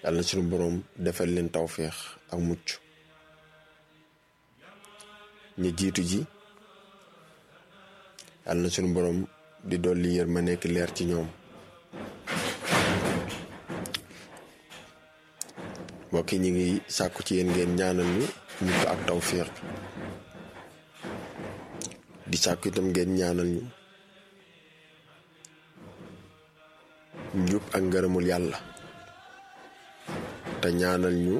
yàlla na suñu boroom defal leen tawféex ak mucc ñu jiitu ji yàlla na suñu boroom di dolli yër ma nekk leer ci ñoom mbokk yi ñu ngi sàkku ci yéen ngeen ñaanal ñu mucc ak tawféex di sàkku itam ngeen ñaanal ñu njub ak ngërëmul yàlla te ñaanal ñu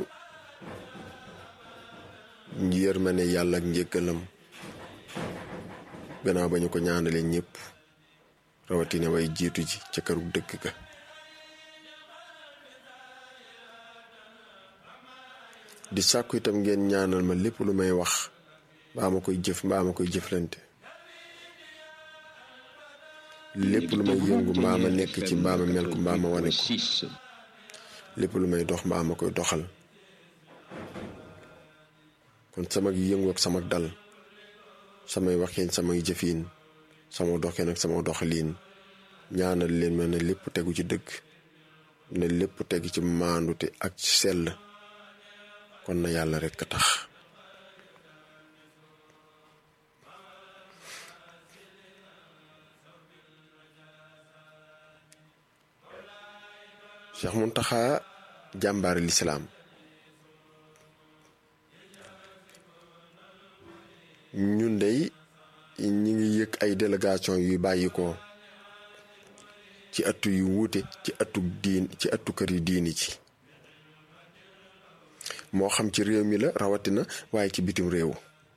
yërmande yàlla ak njëkkalam gannaaw ba ñu ko ñaanalee ñëpp rawatina way jiitu ji ca këru dëkk ga di sàkku itam ngeen ñaanal ma lépp lu may wax mbaa ma koy jëf mbaa ma koy jëflante lépp lu may yëngu mbaa ma nekk ci mbaa ma mel ko mbaa ma wane ko lépp lu may dox mbaa ma koy doxal kon samag yëngu ak samag dal samay waxeen samay jëfiin sama doxeen ak sama doxaliin ñaanal leen ma ne lépp tegu ci dëgg ne lépp tegu ci maandute ak ci sell kon na yàlla rekk a tax Cheikh Muntaxa jàmbaari lislaam ñun dey ñi ngi yëg ay délégation yuy bàyyi ko ci ëttu yu wuute ci ëttu diin ci ëttu kër yi diini ci moo xam ci réew mi la rawatina waaye ci bitim réew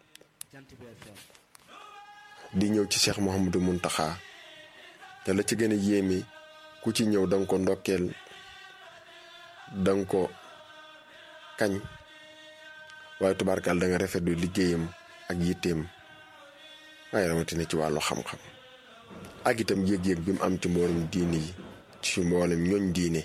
di ñëw ci Cheikh Mouhamadou Muntaxa te la ci gën a yéeme ku ci ñëw danga ko ndokkeel danga ko kañ waaye tubaarkaal da nga rafetlu liggéeyam ak yitteem waaye rawatina ci wàllu xam-xam ak itam yëg-yëg bi mu am ci mboolem diine yi ci mboolem ñooñ diine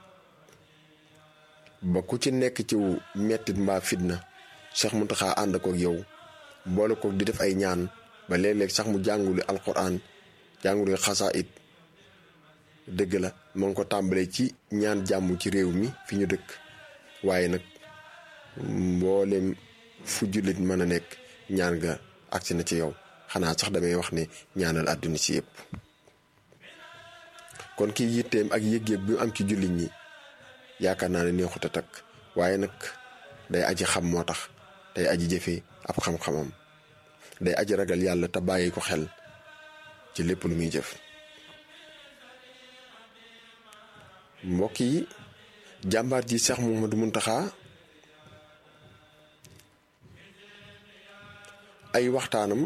ba ku ci nekk ci mettit mbaa fitna Cheikh Muntaxa ànd kook yow boole kook di def ay ñaan ba léeg-léeg sax mu jànguli alquran jànguli xasaayid dëgg la ma ngi ko tàmbalee ci ñaan jàmm ci réew mi fi ñu dëkk waaye nag mboolem fu jullit mën a nekk ñaan nga agsi na ci yow xanaa sax damay wax ne ñaanal àdduna si yëpp kon kii yitteem ak yëg-yëg bi mu am ci jullit ñi yaakaar naa ne neexut a takk waaye nag day aji xam moo tax day aji jëfe ab xam-xamam day aji ragal yàlla te bàyyi ko xel ci lépp lu muy jëf mbokk yi jàmbaar ji Cheikh Mouhamadou Mountakha ay waxtaanam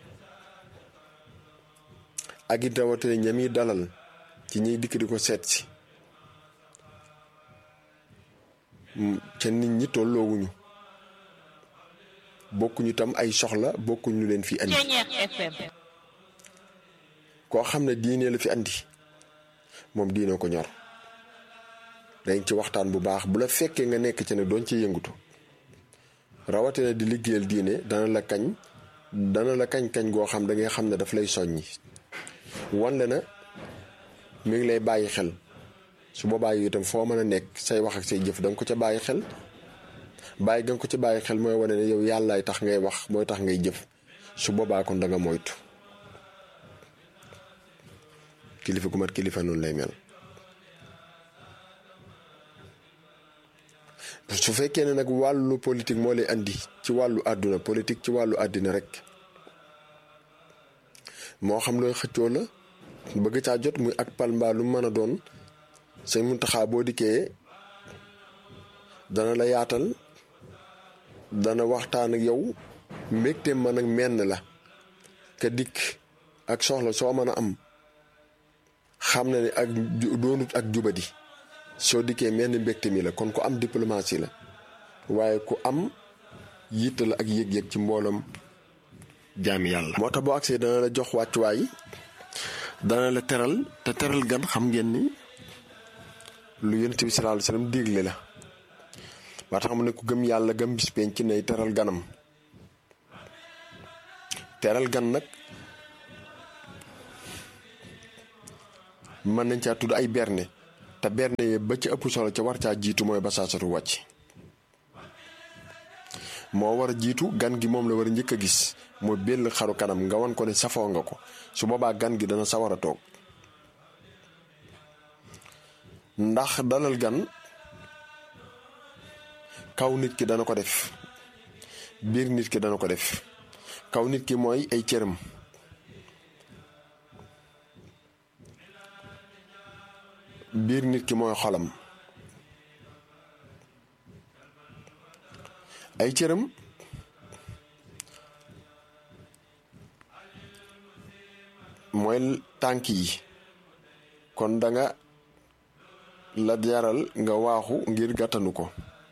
ak it rawatina ñami dalal ci ñiy dikk di ko seet si ca nit ñi tolloowuñu bokkuñu tam ay soxla bokkuñu leen fi andi koo xam ne diine la fi andi moom diine ko ñor dañ ci waxtaan bu baax bu la fekkee nga nekk ci ne doon ci yëngutu rawatina di liggéeyal diine dana la kañ dana la kañ-kañ goo xam da ngay xam ne daf lay soññi wanle na mi ngi lay bàyyi xel su boobaa yi itam foo mën a nekk say wax ak say jëf danga ko ca bàyyi xel bàyyi nga ko ca bàyyi xel mooy wane ne yow yàllaay tax ngay wax mooy tax ngay jëf su boobaa kon da nga moytu kilifa gu mat kilifa noonu lay mel su fekkee ne nag wàllu politique moo lay andi ci wàllu àdduna politique ci wàllu àddina rek moo xam looy xëccoo la bëgg caa jot muy ak palmbaa lu mën a doon sëñ Muntaxa boo dikkee dana la yaatal dana waxtaan ak yow mbégteem man ak menn la ka dikk ak soxla soo mën a am xam na ne ak doonut ak jubadi soo dikkee menn mbégte mi la kon ku am diplomatie la waaye ku am yitte la ak yëg-yëg ci mboolam jaami yàlla moo tax boo agsee dana la jox wàccuwaay dana la teral te teral gan xam ngeen ni lu yonent bi sallallahu alayhi wasallam digle la ba tax mu ne ku gëm yàlla gëm bis penc ci nay teral ganam teral gan nag mën nañ caa tudd ay berne te benn yee ba ci ëpp solo ca war caa jiitu mooy basaasatu wàcc moo war a jiitu gan gi moom la war a njëkk a gis mooy benn xaru kanam nga wan ko ne safoo nga ko su boobaa gan gi dana sawar a toog ndax dalal gan kaw nit ki dana ko def biir nit ki dana ko def kaw nit ki mooy ay cëram biir nit ki mooy xolam ay cëram mooy tànk yi kon danga la jaral nga waaxu ngir gàttanu ko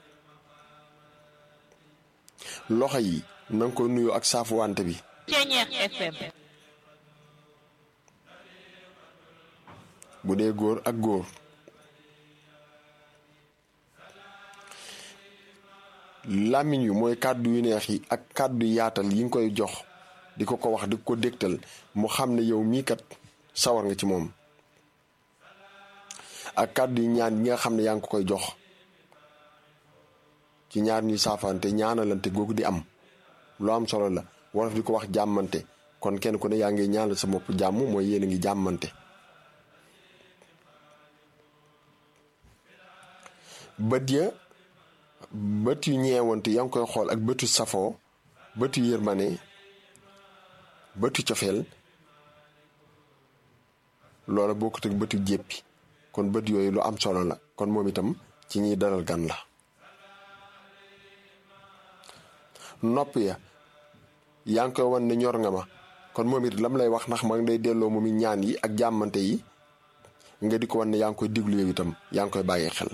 loxo yi nanga ko nuyu ak saafu wante bi Ceñeex FM bu dee góor ak góor làmmiñ wi mooy kàddu yu neex yi ak kàddu yaatal yi nga koy jox di ko ko wax di ko dégtal mu xam ne yow mii kat sawar nga ci moom ak kàddu yu ñaan yi nga xam ne yaa ngi ko koy jox ci ñaar ñuy saafante ñaanalante googu di am lu am solo la wolof di ko wax jàmmante kon kenn ku ne yaa ngi ñaanal sa bopp jàmm mooy yéen a ngi jàmmante bët ya bët yu ñeewante yaa ngi koy xool ak bëtu safoo bëtu yërmane bëtu cofeel loola bokkut ak bëtu jéppi kon bët yooyu lu am solo la kon moom itam ci ñiy dalal gan la nopp ya yaa ngi koy wan ne ñor nga ma kon moom it lam lay wax ndax ma ngi day delloo moom it ñaan yi ak jàmmante yi nga di ko wan ne yaa ngi koy diglu yow itam yaa ngi koy bàyyi xel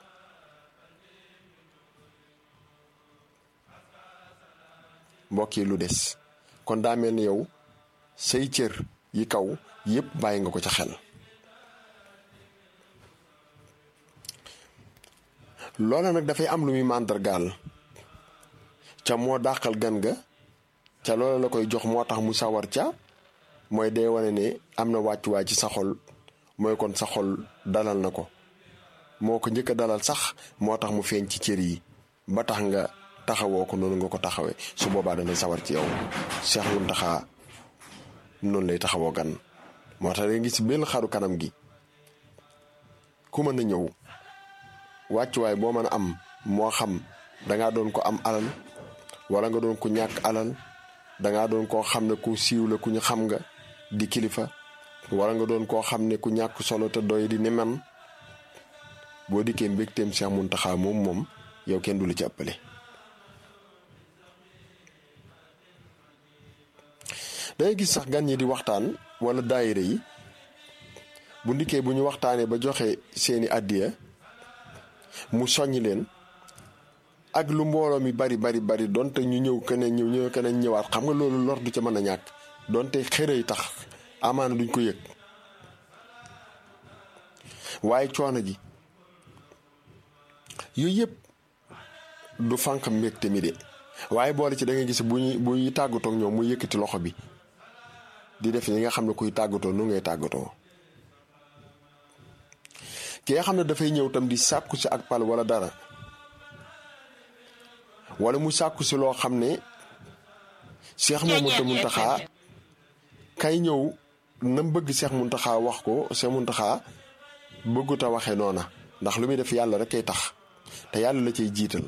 mbokk yi lu des kon daa mel ni yow say cër yi kaw yépp bàyyi nga ko ca xel loola nag dafay am lu muy màndargaal ca moo dàqal gan ga ca loola la koy jox moo tax mu sawar ca mooy day wane ne am na wàccuwaay ci sa xol mooy kon sa xol dalal na ko moo ko njëkk a dalal sax moo tax mu feeñ ci cër yi ba tax nga taxawoo ko noonu nga ko taxawee su boobaa dana sawar ci yow Cheikh Mountakha noonu lay taxawoo gan moo tax nga gis benn xaru kanam gi ku mën a ñëw wàccuwaay boo mën a am moo xam dangaa doon ko am alal wala nga doon ko ñàkk alal dangaa doon koo xam ne ku siiw la ku ñu xam nga di kilifa wala nga doon koo xam ne ku ñàkk solo te doy di ni man boo dikkee mbégteem Cheikh Mountakha moom moom yow kenn du la ci ëppale dangay gis sax gan ñi di waxtaan wala daayira yi bu ndikkee bu ñu waxtaanee ba joxe seeni àddiya mu soññ leen ak lu mbooloo mi bari bari bari donte ñu ñëw keneen ñëw ñëw keneen ñëwaat xam nga loolu lor du ca mën a ñàkk donte xërëy tax amaana duñ ko yëg waaye coono gi yooyu yëpp du fànq mbégte mi de waaye boole ci da ngay gis bu ñuy bu ñuy tàggatoo ak ñoom mu yëkkati loxo bi di def li nga xam ne kuy tàggatoo nu ngay tàggatoo ki nga xam ne dafay ñëw tam di sàkku si ak pal wala dara wala mu sàkku si loo xam ne Cheikh Mamadou Mountakha kay ñëw nam bëgg Cheikh Mountakha wax ko Cheikh Mountakha bëggut a waxee noona ndax lu muy def yàlla rek kay tax te yàlla la cay jiital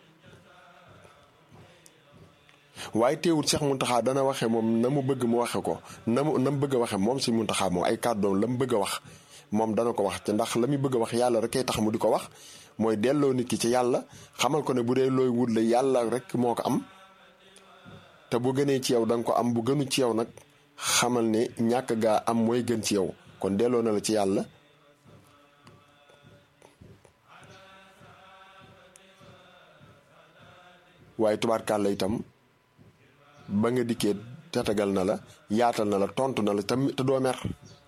waaye teewul Cheikh Mountakha dana waxe moom na mu bëgg mu waxe ko na mu na mu bëgg a waxe moom si Mountakha moom ay kàddoom la mu bëgg a wax moom dana ko wax te ndax la muy bëgg a wax yàlla rek kay tax mu di ko wax mooy delloo nit ki ci yàlla xamal ko ne bu dee looy wut la yàlla rek moo ko am te bu gënee ci yow da nga ko am bu gënu ci yow nag xamal ne ñàkk gaa am mooy gën ci yow kon delloo na la ci yàlla waaye tubaarkàlla itam ba nga dikkee tatagal na la yaatal na la tontu na la tam te doo mer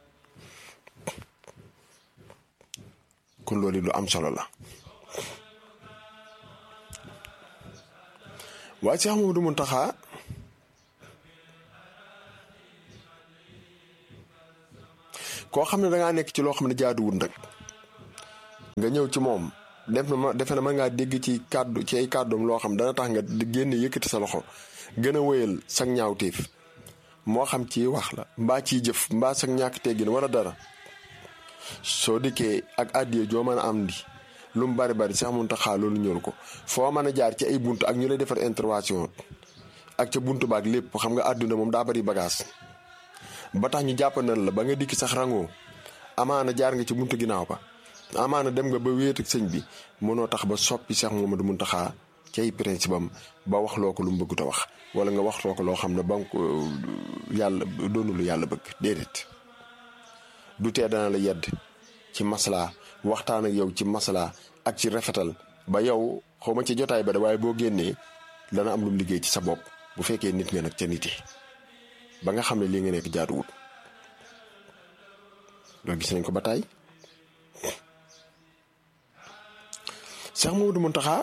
kon loolu lu am solo la waaye Cheikh Mamadou Mountakha koo xam ne dangaa nekk ci loo xam ne jaaduwul nag nga ñëw ci moom def na ma defe na mën ngaa dégg ci kàddu ci ay kàddoom loo xam dana tax nga génn yëkkati sa loxo gën a wéyal sag ñaawteef moo xam ci wax la mbaa ciy jëf mbaa sag ñàkk teggin wala dara soo dikkee ak àddiya joo mën a am di lu mu bari bari sax mun taxaa loolu ñëwul ko foo mën a jaar ci ay bunt ak ñu lay defar intervention ak ca bunt baak lépp xam nga àdduna moom daa bari bagage ba tax ñu jàppandal la ba nga dikki sax rangoo amaana jaar nga ci buntu ginnaaw ba amaana dem nga ba wéet ak sëñ bi mënoo tax ba soppi Cheikh Mouhamadou Mountakha ci ay principe am ba wax loo ko lu mu bëggut a wax wala nga wax loo ko loo xam ne ba nga ko yàlla doonu lu yàlla bëgg déedéet du tee dana la yedd ci maslaa waxtaan ak yow ci maslaa ak ci rafetal ba yow xaw ma ci jotaay ba de waaye boo génnee dana am lu mu liggéey ci sa bopp bu fekkee nit nga nag ca nite ba nga xam ne lii nga nekk jaaduwut loolu gis nañ ko ba tey Cheikh Mamadou Mountakha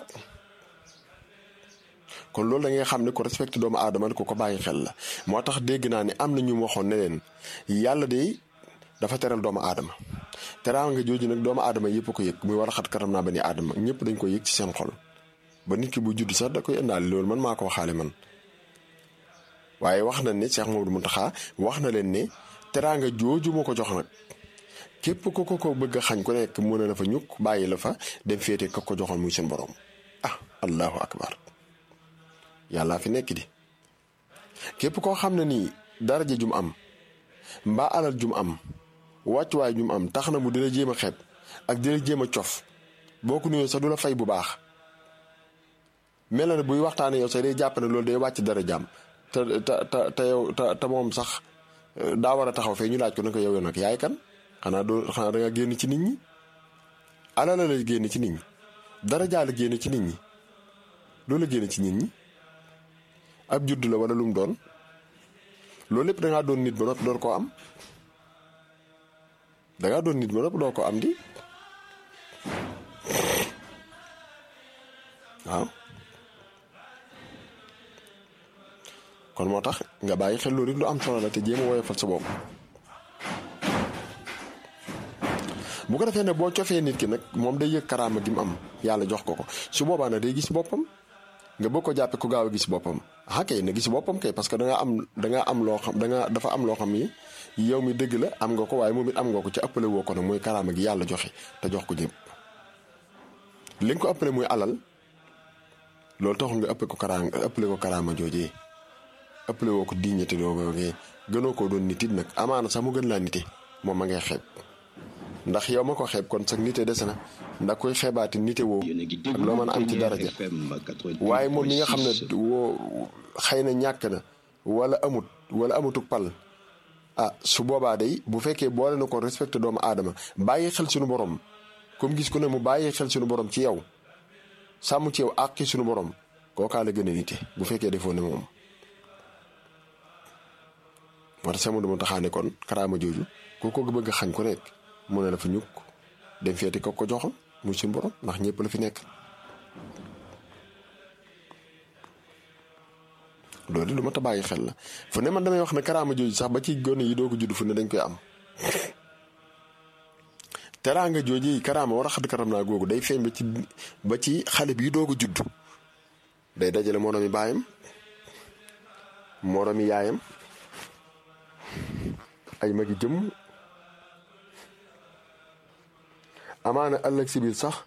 kon loolu da ngay xam ne ko respecté doomu aadama ko ko bàyyi xel la moo tax dégg naa ne am na ñu waxoon ne leen yàlla de dafa teral doomu aadama teraanga jooju nag doomu aadama yëpp ko yëg muy war a xat karam naa ba ni aadama ñëpp dañ ko yëg ci seen xol ba nit ki bu judd sax da koy indaale loolu man maa ko waxaale man waaye wax na ne Cheikh Mamadou Mountakha wax na leen ne teraanga jooju moo ko jox nag képp ko ko ko bëgg a xañ ku nekk mën na la fa ñukk bàyyi la fa dem féete ka ko joxoon muy seen borom ah allahu akbar yàllaa fi nekk di képp koo xam ne nii daraja jum am mbaa alal jum am wàccuwaay jum am tax na mu dina jéem a xeeb ak dina jéem a cof boo ko nuyoo sax du la fay bu baax mel na ne buy waxtaanee yow sax day jàpp ne loolu day wàcc dara jàmm te te te te yow te te moom sax daa war a taxaw fee ñu laaj ko ne ko yow yow nag yaay kan xanaa doo xanaa da nga génn ci nit ñi alal la génn ci nit ñi dara jaal génn ci nit ñi loolu la génn ci nit ñi ab judd la wala lu mu doon loolu lépp dangaa doon nit ba noppi door koo am dangaa doon nit ba noppi door koo am di waaw kon moo tax nga bàyyi xel loolu it lu am solo la te jéem a woyofal sa bopp bu ko defee ne boo cofee nit ki nag moom day yëg karaama gi mu am yàlla jox ko ko su boobaa nag day gis boppam nga bëgg ko jàppe ku gaaw a gis boppam ah kay na gis boppam kay parce que da nga am da nga am loo xam da nga dafa am loo xam ni yow mi dëgg la am nga ko waaye moom it am nga ko ci ëppale woo ko nag mooy karaama gi yàlla joxe te jox ko ñëpp li nga ko ëppale muy alal loolu taxul nga ëppe ko karaama ëppale ko karaama joojee ëppale woo ko dignité doo googee gënoo koo doon nit it nag amaana sax mu gën laa nite moom ma ngay xeeb ndax yow ma ko xeeb kon sax nite des na ndax koy xeebaati nite woo ak loo mën a am ci daraja waaye moom mi nga xam ne woo xëy na ñàkk na wala amut wala amutuk pal ah su boobaa day bu fekkee boole na ko respecté doomu aadama bàyyi xel suñu borom comme gis ku ne mu bàyyi xel suñu borom ci yow sàmm ci yow àqi suñu borom kookaa la gën a nite bu fekkee defoo ne moom moo tax sama dama taxaane kon karaama jooju ku ko bëgg xañ ko nekk mu ne la fa ñukk dem feeti ko ko joxoon muy suñu borom ndax ñëpp la fi nekk loolu lu ma ta bàyyi xel la fu ne man damay wax ne karaama jooju sax ba ci gone yi doo ko judd fu ne dañ koy am teraanga jooju yi karaama war a xadd karam naa googu day feeñ ba ci ba ci xale bi doo ko judd day dajale moromi baayam moromi yaayam ay magi jëm amaana ëllëg si biir sax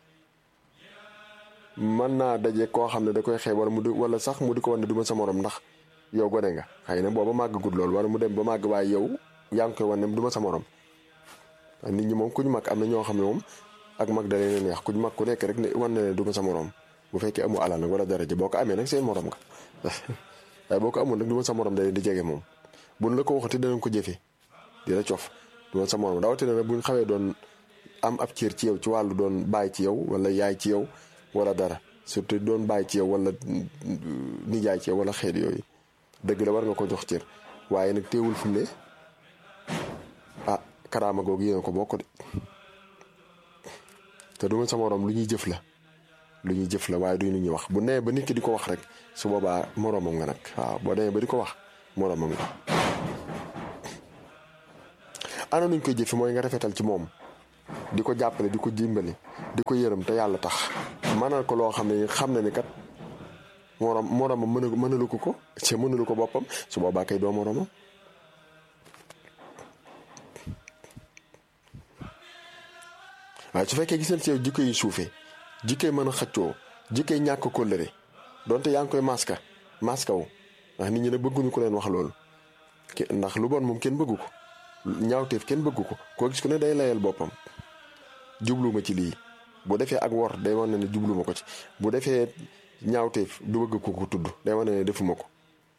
mën naa daje koo xam ne da koy xeeb wala mu di wala sax mu di ko wan ne du ma sa morom ndax yow gone nga xëy na booba màggagul lool wala mu dem ba màgg waaye yow yaa ngi koy wan ne du ma sa morom nit ñi moom ku ñu mag am na ñoo xam ne moom ak mag da leen neex ku ñu mag ku nekk rek ne wan na ne du ma sa morom bu fekkee amu alal nag wala daraja boo ko amee nag seen morom nga waaye boo ko amul nag du ma sa morom da leen di jege moom buñ la ko waxati danañ ko jëfee di la cof du ma sa morom rawatina nag buñ xawee doon am ab cër ci yow ci wàllu doon bàyyi ci yow wala yaay ci yow wala dara surtout doon bàyyi ci yow wala nijaay ci yow wala xeet yooyu dëgg la war nga ko jox cër waaye nag teewul fi mu ne ah karaama googu yéen ko bokk de te du ma sa morom lu ñuy jëf la lu ñuy jëf la waaye du lu ñuy wax bu nee ba nit ki di ko wax rek su boobaa moromam nga nag waaw boo demee ba di ko wax moromam nga. ana nuñ koy jëfe mooy nga rafetal ci moom di ko jàppale di ko dimbali di ko yërëm te yàlla tax mënal ko loo xam ne xam na ni kat morom moromam mën mënalu ko ko ci mënalu ko boppam su boobaa kay doo moromam waaye su fekkee gis nañ ci yow jikko yi suufee jikko yi mën a xëccoo jikko yi ñàkk kóllëre donte yaa ngi koy maska maska wu ndax nit ñi ne bëgguñu ko leen wax loolu ndax lu bon moom kenn bëggu ko ñaawteef kenn bëggu ko koo gis ku ne day layal boppam jubluma ci lii bu defee ak wor day wane ne jubluma ko ci bu defee ñaawteef du bëgg ko ko tudd day wane ne defuma ko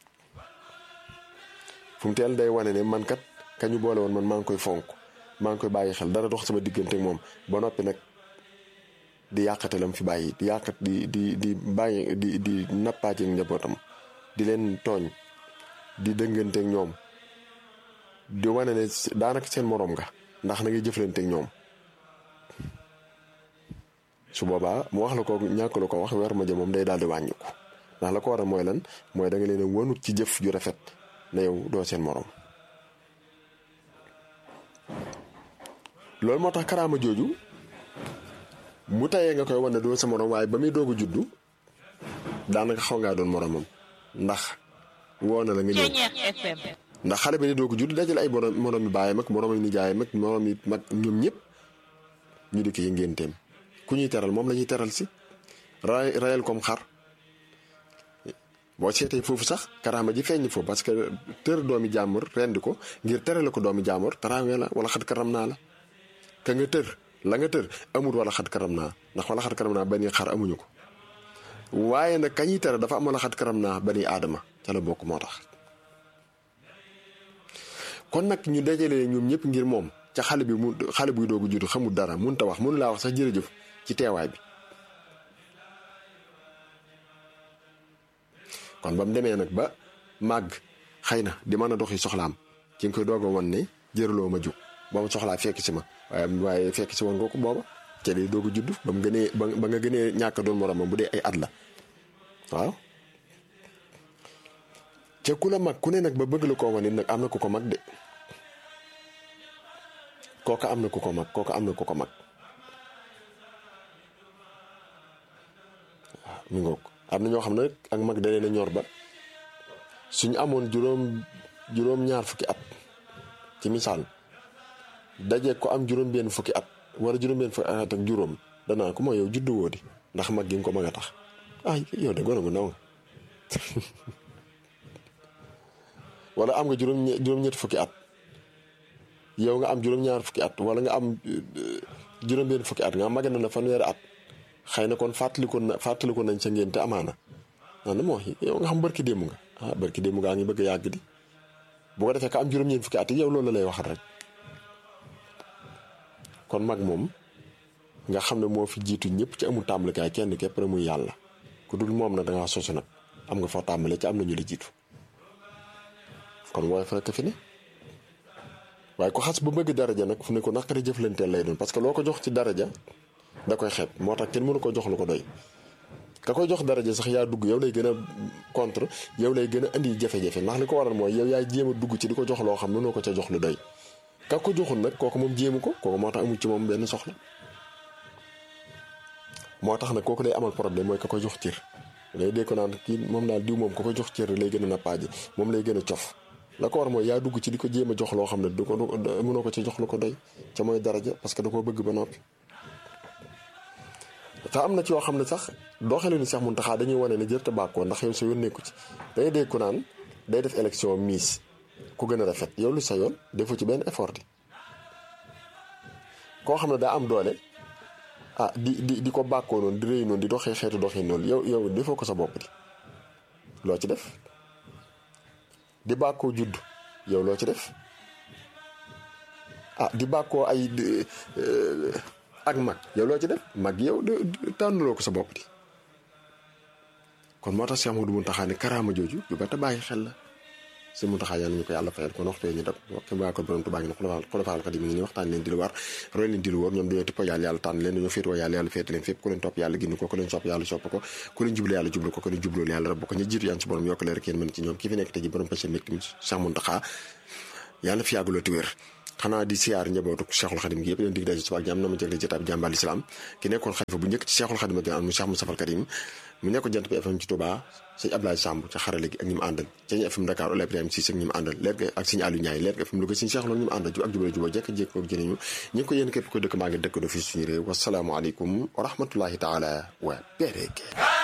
fu mu teel day wane ne man kat kañu boole woon man maa ngi koy fonk maa ngi koy bàyyi xel dara dox sama diggante ak moom ba noppi nag di yàqate lam fi bàyyi di yàqat di di di bàyyi di di nappaaje ak njabootam di leen tooñ di dëngante ak ñoom di wane ne daanaka seen moroom nga ndax na ngay jëflante ak ñoom su boobaa mu wax la ko ñàkk la ko wax weer ma jëm moom day daal di wàññiku ndax la ko war a mooy lan mooy da nga leen a wanut ci jëf ju rafet ne yow doo seen moroom loolu moo tax karaama jooju mu tayee nga koy wane doo sa moroom waaye ba muy doog a juddu daanaka xaw ngaa doon moroomam ndax woo na la nga ñëw ndax xale bi ni doog a judd dajale ay borom moroom yi baayam ak moroom yi nijaayam ak moroom yi mag ñoom ñëpp ñu di ko yi ngénteem ku ñuy teral moom la ñuy teral si ray rayal comme xar boo seetee foofu sax karaama ji feeñ foofu parce que tër doomi jàmbur rendi ko ngir terale ko doomi jàmbur taraawee la wala xat karam naa la ka nga tër la nga tër amul wala xat karam naa ndax wala xat karam naa bani xar amuñu ko waaye nag kañuy tere dafa am wala xat karam naa bani aadama ca la bokk moo tax kon nag ñu dajale ñoom ñëpp ngir moom ca xale bi mu xale buy doogu juddu xamul dara mun ta wax mun laa wax sax jërëjëf ci teewaay bi kon ba mu demee nag ba màgg xëy na di mën a doxi soxlaam ci nga koy doog a wan ne jëraloo ma jug ba ma soxlaa fekk si ma waaye waaye fekk si woon nga ko booba ca day doog a judd ba mu gënee ba nga gënee ñàkk doon moromam bu dee ay at la waaw ca ku la mag ku ne nag ba bëgg la koo wan it nag am na ku ko mag de kooka am na ku ko mag kooka am na ku ko mag waaw mi ngoog am na ñoo xam ne ak mag da leen a ñor ba suñu amoon juróom juróom ñaar fukki at ci misaal daje ko am juróom benn fukki at wala juróom benn fukki at ak juróom danaa ko mooy yow juddu woo di ndax mag gi nga ko mag a tax ah yow de gone gu ndaw nga wala am nga juróom juróom-ñetti fukki at yow nga am juróom-ñaar fukki at wala nga am juróom-benn fukki at nga am mage na la fanweeri at xëy na kon fàttaliku na fàttaliku nañ sa ngénte amaana naan na moo yow nga xam barki démb nga ah barki démb ngaa ngi bëgg a yàgg di bu ko defee ka am juróom-ñeent fukki at yi yow loolu la lay waxal rek kon mag moom nga xam ne moo fi jiitu ñëpp ci amul tàmbalikaay kenn képp rek muy yàlla ku dul moom nag da ngaa sosu nag am nga foo tàmbalee ci am na ñu la jiitu kon wooy fa rekk fi ne waaye ko xas ba bëgg daraja nag fu ne ko naqari jëflanteel lay doon parce que loo ko jox ci daraja da koy xeeb moo tax kenn mënu ko jox lu ko doy ka koy jox daraja sax yaa dugg yow lay gën a contre yow lay gën a indi jafe-jafe ndax li ko waral mooy yow yaay jéem a dugg ci di ko jox loo xam mënoo ko ca jox lu doy ka ko joxul nag kooku moom jéemu ko kooku moo tax amul ci moom benn soxla moo tax nag kooku lay amal problème mooy ka koy jox cër lay dee ko naan kii moom daal diw moom ka koy jox cër lay gën a nappaaje moom lay gën a cof la ko war mooy yaa dugg ci di ko jéem a jox loo xam ne du ko mënoo ko ci jox lu ko doy ca mooy daraja parce que da koo bëgg ba noppi te am na ci yoo xam ne sax doxalin ni sax mun taxaa dañuy wane ne jër te bàkkoo ndax yow sa yoon nekku ci day dégg ko naan day def élection miss ku gën a rafet yow lu sa yoon defu ci benn effort di koo xam ne daa am doole ah di di di ko bàkkoo noonu di rëy noonu di doxee xeetu doxee noonu yow yow defoo ko sa bopp di loo ci def di bàkkoo judd yow loo ci def ah di bàkkoo ay ak mag yow loo ci def mag yow tànnuloo ko sa bopp di kon moo tax Cheikh Modou Mountakha ne karaama jooju yu ba ta bàyyi xel la si Mountakha yàlla ñu ko yàlla fayal kon waxtu ñu dab ke baa ko borom Tuubaa ngi ne xulafaal xadim ngi ni waxtaan leen di lu war roy leen di lu wóor ñoom dañoo tippoo yàlla yàlla tànn leen dañoo féetoo yàlla yàlla féete leen fépp ku leen topp yàlla gindi ko ku leen sopp yàlla sopp ko ku leen jublu yàlla jublu ko ku leen jubloolu yàlla rabb ko ñu jiitu yaan si borom yokk leer ak yéen mën ci ñoom ki fi nekk te ji borom pêche nekk Cheikh Mountakha yàlla fi yàgguloo ti wér xanaa di siyaar njabootu Cheikhul Khadim gi yëpp leen dig daje suba ak jàmm na ma jëgle jotaay bi jàmbal islam ki nekkoon xalifa bu njëkk ci Cheikhul Khadim ak mu Cheikh Moustapha Karim mu nekkoon jant bi FM ci Touba sëñ Ablaye Samb ca xarale gi ak ñi mu àndal sëñ FM Dakar Ola Ibrahima Cissé ak ñi mu àndal leer ga ak sëñ Aliou Ndiaye leer ga FM Louga sëñ Cheikh loolu ñi mu àndal ak jubale juboo jekk jékk ak jëriñu ñi ngi ko yéen képp ko dëkk maa ngi dëkk do fii suñu réew wasalaamualeykum wa rahmatullahi taala wa barakaatuh